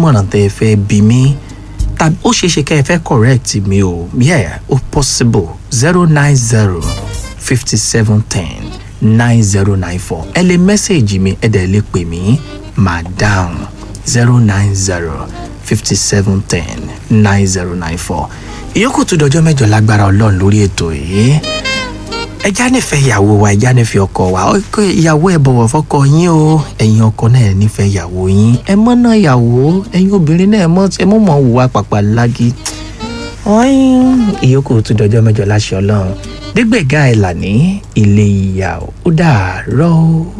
nímọ̀ràn tẹ́ ẹ fẹ́ bí mi tàbí ó ṣeé ṣe kẹ́ ẹ fẹ́ correct mi o yeah ó possible zero nine zero fifty seven ten nine zero nine four ẹ lè mẹ́sẹ̀gì mi ẹ dẹ̀ lè pè mí madam zero nine zero fifty seven ten nine zero nine four ìyókù tó dọjọ́ mẹ́jọ lágbára ọlọ́run lórí ètò yìí ẹja nífẹ̀ẹ́ ìyàwó wa ẹja nífẹ̀ẹ́ ọkọ wa ọkọ ìyàwó ẹ bọ̀wọ̀ fọ́kọ yín o ẹ̀yin ọkọ náà nífẹ̀ẹ́ ìyàwó yín ẹ mọ́ náà ìyàwó ẹ̀yin obìnrin náà ẹ mọ́ ẹ mọ́ mọ́ wùwà pàpà lági ọ̀hún ìyókù tó dọjọ́ mẹ́jọ láṣẹ ọlọ́run dígbẹ̀gá ẹ̀ là ní ilé ìyá ó dàárọ̀.